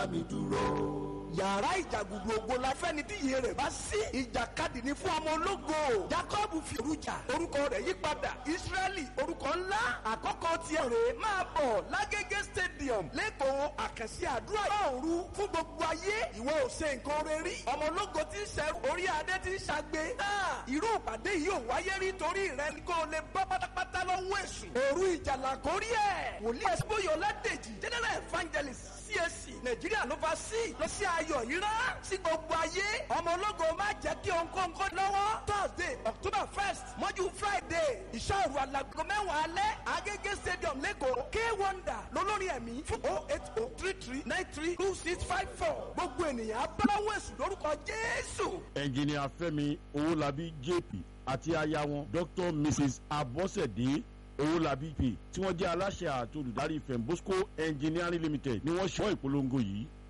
mi dúró. yàrá ìjàgùdù ògo la fẹ́ni tí iye rẹ̀ bá sí. ìjàkadì ni fún ọmọ ológo. jacob fìrújà orúkọ rẹ̀ yí padà israẹli orúkọ ńlá àkọ́kọ́ tiẹ̀ rè máa bọ̀ lágége stadium lẹ́kọ̀ọ́ àkànṣe àdúrà òru fún gbogbo ayé ìwọ ò ṣe nǹkan rẹ rí. ọmọ ológo ti ń ṣẹrù orí adé ti ń ṣàgbé. náà irú ìpàdé yìí ò wáyé rí torí rẹ ni kò lè bọ́ pátápátá lọ́wọ́ èṣù. òru ìjàlá kórí ẹ̀ wòlíì ẹ̀sìbóyè ọ̀làdèjì general evangelist CAC nàìjíríà ló fa sí lọ sí ayọ̀ yìí rán sí gbogbo ayé ọmọ ológo má jẹ́ kí ònkóńkó lọ́wọ́ thursday october first mọ́jú friday ìṣòro alágbègbè mẹ́wàá alẹ́ agége stadium lẹ́kọ̀ọ́ k wonder lólórin ẹ̀mí fún oh eight oh three three nine three two six five four gbogbo ènìyàn abáwọ̀ èṣù lórúkọ jésù. ẹnjìnìà fẹ́mi owólabí jp àti aya wọn dr mrs abọ́sẹ̀dé owólabí p tí wọ́n jẹ́ aláṣẹ àti olùdarí fembosco engineering limited ni wọ́n ṣọ́ ìpolongo yìí